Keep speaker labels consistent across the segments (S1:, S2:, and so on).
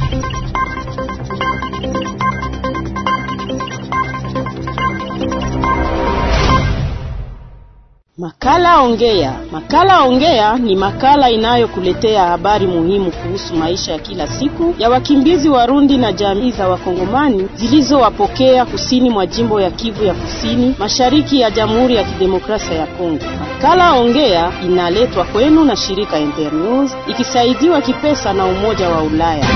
S1: Makala Ongea. Makala Ongea ni makala inayokuletea habari muhimu kuhusu maisha ya kila siku ya wakimbizi Warundi na jamii za Wakongomani zilizowapokea kusini mwa jimbo ya Kivu ya Kusini, mashariki ya Jamhuri ya Kidemokrasia ya Kongo. Makala Ongea inaletwa kwenu na shirika Internews ikisaidiwa kipesa na Umoja wa Ulaya.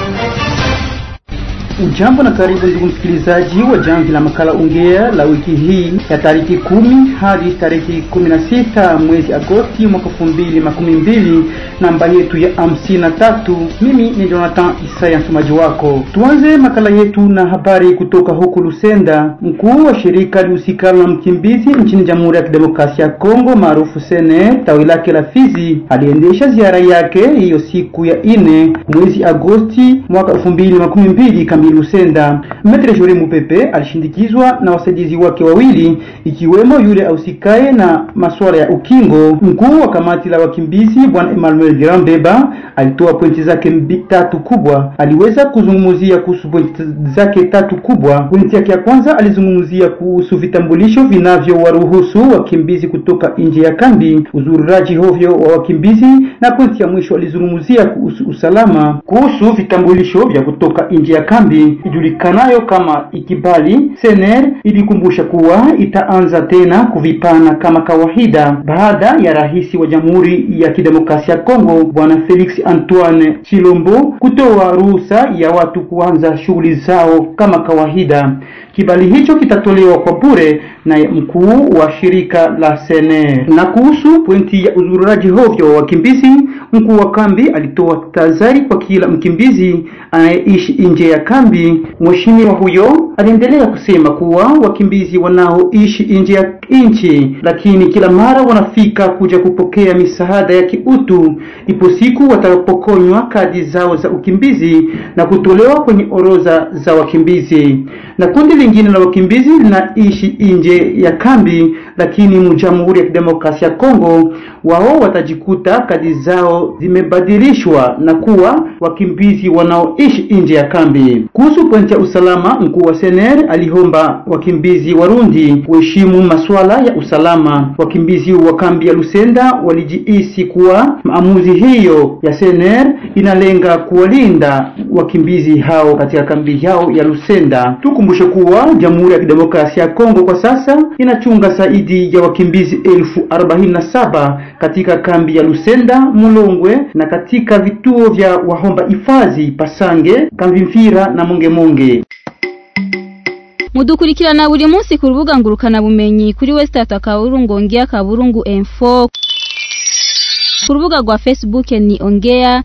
S2: Ujambo na karibu ndugu msikilizaji wa jamvi la makala ongea la wiki hii ya tariki kumi hadi tariki kumi na sita mwezi Agosti mwaka elfu mbili makumi mbili namba yetu ya hamsini na tatu. Mimi ni Jonathan Isaya msomaji wako. Tuanze makala yetu na habari kutoka huku Lusenda. Mkuu wa shirika lihusikalo na mkimbizi nchini Jamhuri ya Kidemokrasia ya Kongo maarufu Sene tawi lake la Fizi aliendesha ziara yake hiyo siku ya ine mwezi Agosti mwaka elfu mbili makumi mbili Lusenda. Metre Jore Mupepe alishindikizwa na wasaidizi wake wawili ikiwemo yule ausikaye na masuala ya ukingo. Mkuu wa kamati la wakimbizi bwana Emmanuel Girambeba alitoa pointi zake tatu kubwa. Aliweza kuzungumzia kuhusu pointi zake tatu kubwa. Pointi yake ya kwanza alizungumzia kuhusu vitambulisho vinavyowaruhusu wakimbizi kutoka nje ya kambi, uzururaji hovyo wa wakimbizi, na pointi ya mwisho alizungumzia kuhusu usalama, kuhusu vitambulisho vya kutoka nje ya kambi ijulikanayo kama ikibali. Sener ilikumbusha kuwa itaanza tena kuvipana kama kawaida baada ya rais wa Jamhuri ya Kidemokrasia ya Kongo bwana Felix Antoine Chilombo kutoa ruhusa ya watu kuanza shughuli zao kama kawaida. Kibali hicho kitatolewa kwa bure na mkuu wa shirika la Sener. Na kuhusu pointi ya uzururaji hovyo wa wakimbizi, mkuu wa kambi alitoa tahadhari kwa kila mkimbizi anayeishi nje ya kambi. Mheshimiwa huyo aliendelea kusema kuwa wakimbizi wanaoishi nje ya nchi, lakini kila mara wanafika kuja kupokea misaada ya kiutu, ipo siku watapokonywa kadi zao za ukimbizi na kutolewa kwenye orodha za wakimbizi. Na kundi lingine la wakimbizi linaishi nje ya kambi, lakini mu Jamhuri ya Kidemokrasia ya Kongo, wao watajikuta kadi zao zimebadilishwa na kuwa wakimbizi wanaoishi nje ya kambi. Kuhusu pointi ya usalama, mkuu wa Sener aliomba wakimbizi Warundi kuheshimu masuala ya usalama. Wakimbizi wa kambi ya Lusenda walijihisi kuwa maamuzi hiyo ya Sener inalenga kuwalinda wakimbizi hao katika kambi yao ya Lusenda. Tukumbushe kuwa Jamhuri ya Kidemokrasia ya Kongo kwa sasa inachunga zaidi ya wakimbizi elfu arobaini na saba katika kambi ya Lusenda, Mulongwe na katika vituo vya wahomba hifadhi Pasange, Kamvimvira na Mongemonge.
S3: mudukurikirana buri munsi ku rubuga ngurukana bumenyi kuri wesitata kaburungu ongea kaburungu info ku rubuga rwa facebook ni ongea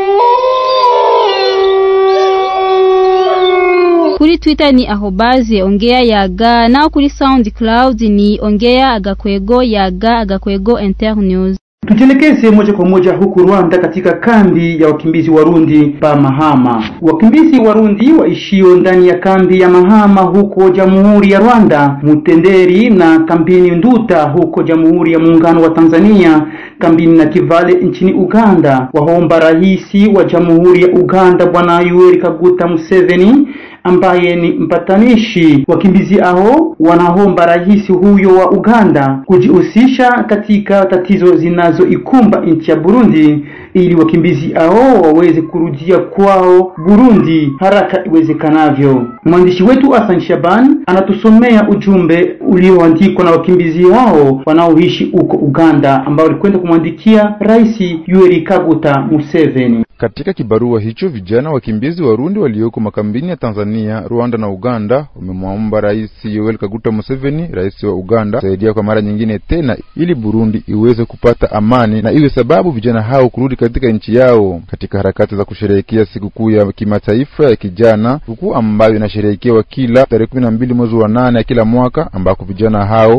S3: kuri twitter ni ahobaze ongea yaga naho kuri soundcloud ni ongea agakwego yaga agakwego internews
S2: Tujielekeze moja kwa moja huku Rwanda katika kambi ya wakimbizi Warundi pa Mahama. Wakimbizi Warundi waishio ndani ya kambi ya Mahama huko Jamhuri ya Rwanda, Mutenderi na kambini Nduta huko Jamhuri ya Muungano wa Tanzania, kambini na Kivale nchini Uganda, waomba rais wa Jamhuri ya Uganda Bwana Yoweri Kaguta Museveni ambaye ni mpatanishi. Wakimbizi hao wanaomba rais huyo wa Uganda kujihusisha katika tatizo zinazoikumba nchi ya Burundi ili wakimbizi hao waweze kurudia kwao Burundi haraka iwezekanavyo. Mwandishi wetu Hassan Shaban anatusomea ujumbe ulioandikwa na wakimbizi hao wanaoishi huko Uganda ambao walikwenda kumwandikia Rais Yoweri Kaguta Museveni.
S4: Katika kibarua hicho vijana wakimbizi Warundi walioko makambini ya Tanzania, Rwanda na Uganda wamemwomba Rais Yoweri Kaguta Museveni, rais wa Uganda, kusaidia kwa mara nyingine tena ili Burundi iweze kupata amani na iwe sababu vijana hao kurudi katika nchi yao. Katika harakati za kusherehekea sikukuu ya kimataifa ya kijana, sikukuu ambayo inasherehekewa kila tarehe kumi na mbili mwezi wa nane ya kila mwaka, ambako vijana hao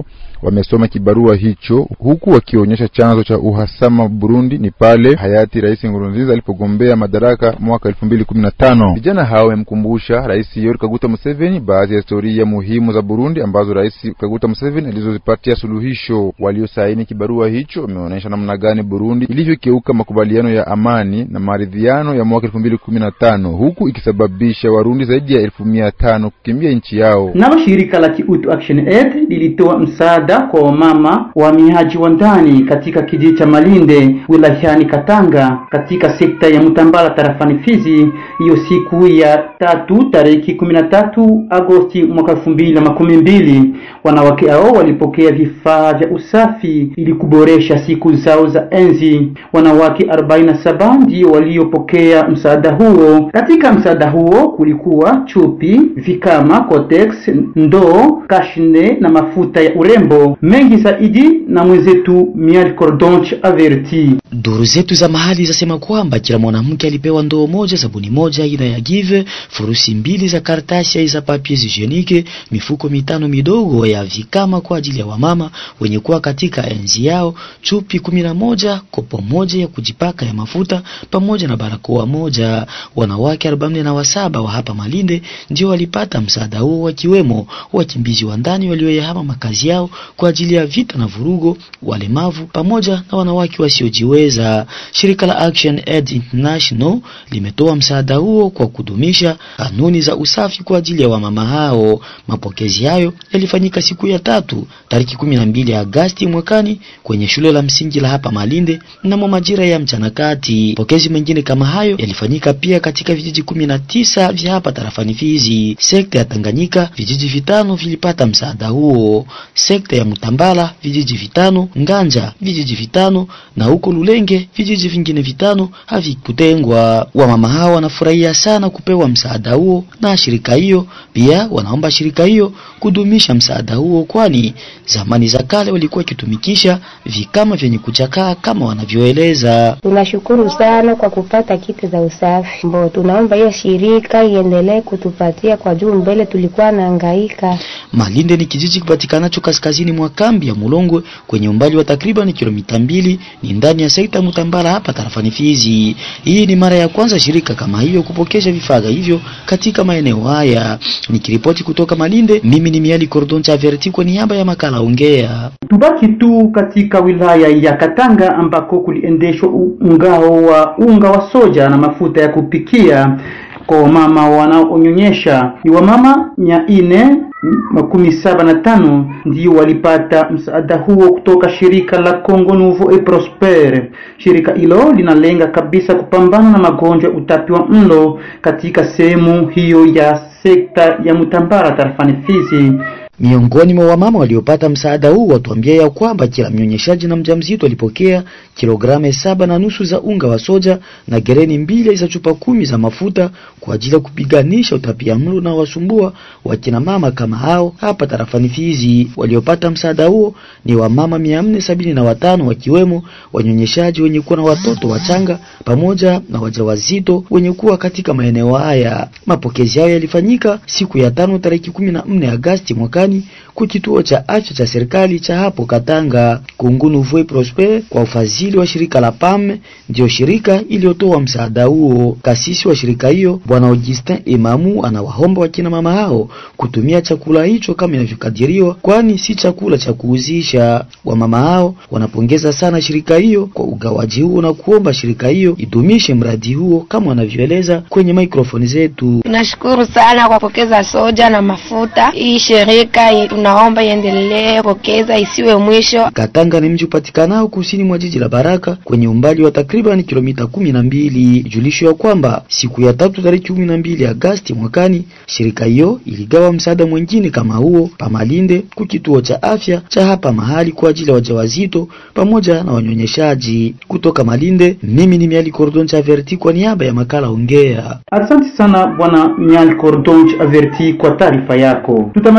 S4: wamesoma kibarua hicho, huku wakionyesha chanzo cha uhasama Burundi ni pale hayati Rais Nkurunziza alipogombea madaraka mwaka elfu mbili kumi na tano. Vijana hao wamemkumbusha Rais Yoweri Kaguta Museveni baadhi ya historia muhimu za Burundi ambazo Rais Kaguta Museveni alizozipatia suluhisho. Waliosaini kibarua hicho wameonyesha namna gani Burundi ilivyokeuka makubaliano ya amani na maridhiano ya mwaka elfu mbili kumi na tano huku ikisababisha Warundi zaidi ya elfu mia tano kukimbia nchi yao.
S2: Nalo shirika la Kiutu Action Aid lilitoa msaada kwa wamama wahamiaji wa ndani katika kijiji cha Malinde wilayani Katanga katika sekta ya Mutambala tarafani Fizi, hiyo siku ya tatu tarehe kumi na tatu Agosti mwaka elfu mbili na makumi mbili. Wanawake hao walipokea vifaa vya usafi ili kuboresha siku zao za enzi. Wanawake 47 ndio waliopokea msaada huo. Katika msaada huo kulikuwa chupi, vikama, kotex, ndoo, kashne na mafuta ya urembo mengi zaidi. Na mwenzetu Mial Cordonch averti
S5: Duru zetu za mahali zasema kwamba kila mwanamke alipewa ndoo moja, sabuni moja aina ya Give, furusi mbili za karatasi za papier hygienique, mifuko mitano midogo ya vikama kwa ajili ya wamama wenye kuwa katika enzi yao, chupi kumi na moja, kopo moja ya kujipaka ya mafuta pamoja na barakoa moja. Wanawake arobaini na wasaba wa hapa Malinde ndio walipata msaada huo, wakiwemo wakimbizi wa ndani walioyahama makazi yao kwa ajili ya vita na vurugo, walemavu pamoja na wanawake wasiojiweza. Shirika la Action Aid International limetoa msaada huo kwa kudumisha kanuni za usafi kwa ajili ya wamama hao. Mapokezi hayo yalifanyika siku ya tatu tariki kumi na mbili Agasti mwakani kwenye shule la msingi la hapa Malinde mnamo majira ya mchana kati. Mapokezi mengine kama hayo yalifanyika pia katika vijiji kumi na tisa vya hapa tarafani Fizi. Sekta ya Tanganyika vijiji vitano vilipata msaada huo. Sekta ya Mutambala vijiji vitano, Nganja vijiji vitano na huko Lulenge vijiji vingine vitano havikutengwa. Wamama hao wanafurahia sana kupewa msaada huo na shirika hiyo. Pia wanaomba shirika hiyo kudumisha msaada huo, kwani zamani za kale walikuwa wakitumikisha vikama vyenye kuchakaa kama wanavyoeleza.
S6: Tunashukuru sana kwa kupata kiti za usafi mbo, tunaomba hiyo shirika iendelee kutupatia kwa juu, mbele tulikuwa nahangaika.
S5: Malinde ni kijiji kipatikanacho kaskazini mwa kambi ya Mulongwe kwenye umbali wa takriban kilomita mbili, ni ndani ya sekta Mutambala hapa tarafani Fizi. Hii ni mara ya kwanza shirika kama hiyo kupokesha vifaa hivyo katika maeneo haya. Nikiripoti kutoka Malinde, mimi ni Miali Cordon Chaverti kwa niaba ya makala Ongea.
S2: Tubaki tu katika wilaya ya Katanga ambako kuliendeshwa mgao wa unga wa soja na mafuta ya kupikia kwa wamama wanaonyonyesha. Ni wamama mia nne makumi saba na tano ndio walipata msaada huo kutoka shirika la Congo Nouveau et Prospere. Shirika hilo linalenga kabisa kupambana na magonjwa ya utapi wa mlo katika sehemu hiyo ya sekta ya Mutambara tarafani Fizi.
S5: Miongoni mwa wamama waliopata msaada huu watuambia ya kwamba kila mnyonyeshaji na mjamzito alipokea kilogramu saba na nusu za unga wa soja na gereni mbili za chupa kumi za mafuta kwa ajili ya kupiganisha utapiamlo na wasumbua wakina mama kama hao hapa tarafani Fizi. Waliopata msaada huo ni wamama mia nne sabini na watano wakiwemo wanyonyeshaji wenye kuwa na watoto wachanga pamoja na wajawazito wenye kuwa katika maeneo haya. Mapokezi hayo yalifanyika siku ya tano tarehe kumi na nne Agasti mwakani kwa kituo cha afya cha serikali cha hapo Katanga. Congo Nouveau Prosper kwa ufadhili wa shirika la PAM ndio shirika iliyotoa msaada huo. Kasisi wa shirika hiyo Bwana Augustin Emamu anawaomba wakina mama hao kutumia chakula hicho kama inavyokadiriwa, kwani si chakula cha kuuzisha. Wamama hao wanapongeza sana shirika hiyo kwa ugawaji huo na kuomba shirika hiyo idumishe mradi huo kama wanavyoeleza kwenye maikrofoni zetu.
S7: Tunashukuru sana kwa pokeza soja na mafuta. Hii shirika tunaomba iendelee pokeza, isiwe mwisho.
S5: Katanga ni mji upatikanao kusini mwa jiji la Baraka kwenye umbali wa takriban kilomita kumi na mbili. Julisho ya kwamba siku ya tatu tarehe kumi na mbili Agasti mwakani shirika hiyo iligawa msaada mwingine kama huo pamalinde ku kituo cha afya cha hapa mahali kwa ajili ya wajawazito pamoja na wanyonyeshaji. Kutoka Malinde, mimi ni Miali Cordon cha Verti kwa niaba ya makala Ongea.
S2: Asante sana bwana Mial Cordon Averti kwa taarifa yako. Tutamatishe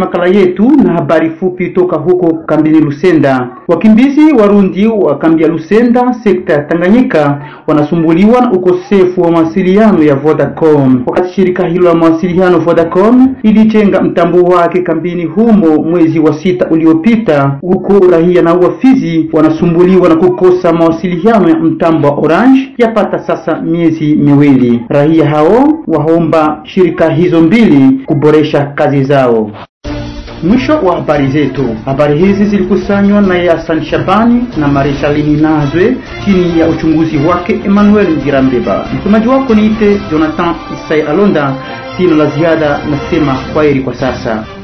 S2: makala yetu na habari fupi toka huko kambini Lusenda. Wakimbizi Warundi wa kambi ya Lusenda, sekta ya Tanganyika, wanasumbuliwa na ukosefu wa mawasiliano ya Vodacom. Wakati shirika hilo la mawasiliano Vodacom ilijenga mtambo wake kambini humo mwezi wa sita uliopita, huko raia na wafizi wanasumbuliwa na kukosa mawasiliano ya mtambo wa Orange yapata sasa miezi miwili. Raia hao waomba shirika hizo mbili kuboresha kazi zao. Mwisho wa habari zetu. Habari hizi zilikusanywa na Yasan Shabani na Mareshalini Nazwe chini ya uchunguzi wake Emmanuel Ngirambeba. Msomaji wako niite Jonathan Isai Alonda. Sina la ziada, nasema kwaheri kwa sasa.